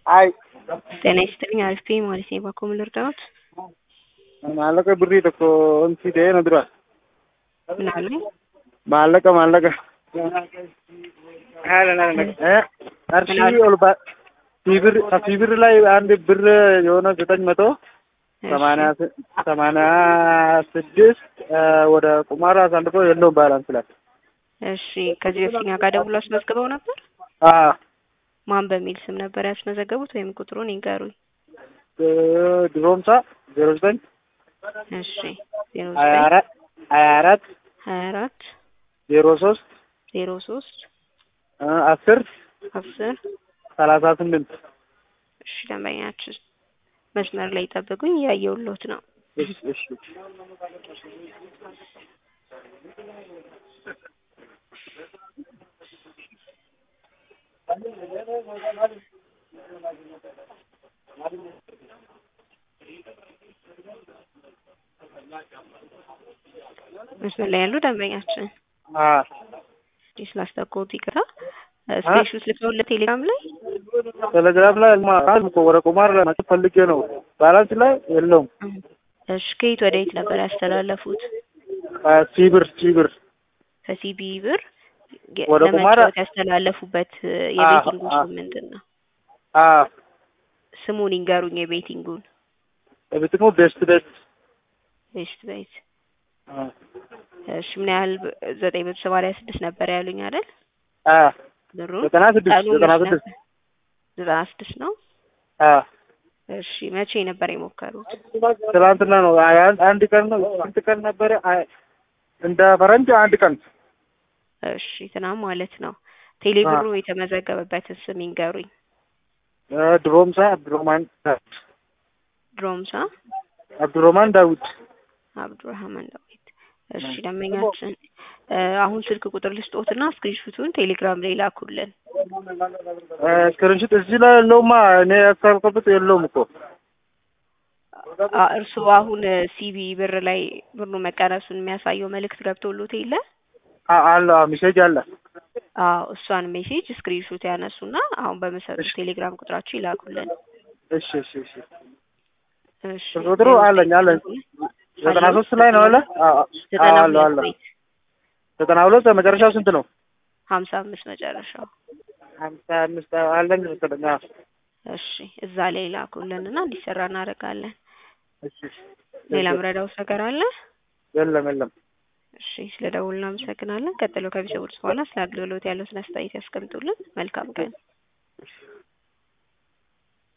አይ ጤና ይስጥልኝ አሪፍ ማለት ነው ባኮ ልርዳዎት maallaqa birrii tokko onsi ta'ee na dura ምን አሉኝ maallaqa maallaqa Eh, qarshii ol ba ሲብር ከሲብር ላይ አንድ ብር የሆነ ዘጠኝ መቶ ሰማንያ ስ- ሰማንያ ስድስት ወደ ቁማር አሳልፎ የለውም ባላንስ ላይ እሺ ከዚህ በፊት እኛ ጋር ደውሎ አስመዝግበው ነበር አዎ ማን በሚል ስም ነበር ያስመዘገቡት ወይም ቁጥሩን ይንገሩኝ እ- ድሮምሳ ዜሮ ዘጠኝ እሺ ዜሮ ሀያ ዘጠኝ አራት ሀያ አራት ሀያ አራት ዜሮ ሶስት ዜሮ ሶስት እ- አስር አስር ሰላሳ ስምንት እሺ ደንበኛችን መስመር ላይ ጠብቁኝ እያየሁልዎት ነው እሺ እሺ መስመር ላይ ያሉ ደንበኛችን አዎ እሺ ስላስጠቆት ይቅርታ ስፔሹ ልከውልህ ቴሌግራም ላይ ቴሌግራም ላይ ማለት እኮ ወደ ቁማር ለመጫወት ፈልጌ ነው ባላንስ ላይ የለውም እሺ ከየት ወደ የት ነበር ያስተላለፉት ሲብር ሲብር ከሲቢ ብር የ- ወደ ቁማር- ለመጫወት ያስተላለፉበት እ, የቤቲንጉ አዎ። ስም ምንድን ነው አዎ ስሙን ይንገሩኝ የቤቲንጉን የቤትሞ ቤስት ቤስት ቤስት ቤት እሺ ምን ያህል ብ- ዘጠኝ መቶ ሰማንያ ስድስት ነበር ያሉኝ አይደል ብሩ ዘጠና ስድስት ቀኑ ዘጠና መች ስድስት ነበር? ዘጠና ስድስት ነው አዎ እሺ መቼ ነበር የሞከሩት ትላንትና ነው አይ- አንድ ቀን ነው ስንት ቀን ነበረ አይ፣ እንደ ፈረንጅ አንድ ቀን እሺ ትናንት ማለት ነው ቴሌብሩ የተመዘገበበትን ስም ይንገሩኝ እ፣ ድሮምሳ አብዱረማን ድሮምሳ አብዱረማን ዳዊት አብዱራህማን ዳዊት እሺ ደንበኛችን እ፣ አሁን ስልክ ቁጥር ልስጦትና ስክሪንሹቱን ቴሌግራም ላይ ላኩልን እ፣ ስክሪንሾት እዚህ ላይ የለውማ እኔ ያስተላልኩበት የለውም እኮ አ፣ እርስዎ አሁን ሲቢ ብር ላይ ብሩ መቀነሱን የሚያሳየው መልእክት ገብቶሎት የለ አ- አለ አዎ፣ ሜሴጅ አለ አዎ እሷን ሜሴጅ ስክሪንሾት ያነሱና አሁን በመሰጡት ቴሌግራም ቁጥራችሁ ይላኩልን እሺ እሺ እሺ እሺ ቁጥሩ አለኝ አለኝ ዘጠና ሶስት ላይ ነው አለ አዎ፣ አዎ፣ ዘጠና አለ ሁለት አለ ቤት ዘጠና ሁለት መጨረሻው ስንት ነው ሀምሳ አምስት መጨረሻው ሀምሳ አምስት አለኝ መሰለኝ አዎ። እሺ እዛ ላይ ላኩልንና እንዲሰራ እናደርጋለን እሺ እሺ ሌላ ምረዳውስ ነገር አለ የለም የለም እሺ ስለ ደውል እናመሰግናለን ቀጥሎ ከቢሰውልስ በኋላ ስለ አገልግሎት ያለውን አስተያየት ያስቀምጡልን መልካም ቀን